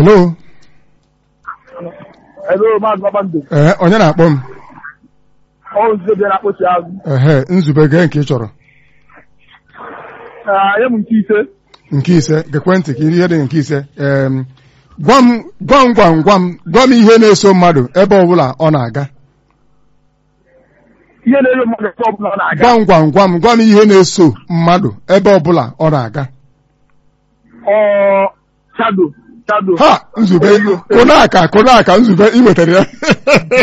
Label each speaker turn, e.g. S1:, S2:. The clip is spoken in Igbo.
S1: hello
S2: Hello, Maazị Babando.
S1: ee onye na-akpọ m
S2: Ọ nzuzo bịara akpọchi azụ.
S1: ehe nzube gee nke ị chọrọ
S2: Nye m nke ise.
S1: nke ise gekwentị ka iri ihe dị nke ise em, gwa m gwa m gwa m gwa m gwa m ihe na-eso mmadụ ebe ọbụla ọ na-aga
S2: Ihe na-ere mmadụ ebe ọbụla ọ na-aga.
S1: gwa m gwa m gwa m gwa m ihe na-eso mmadụ ebe ọbụla ọ na-aga
S2: Ọ shado shado.
S1: ha nzube kụnaka kụnaka nzube ị wetara ya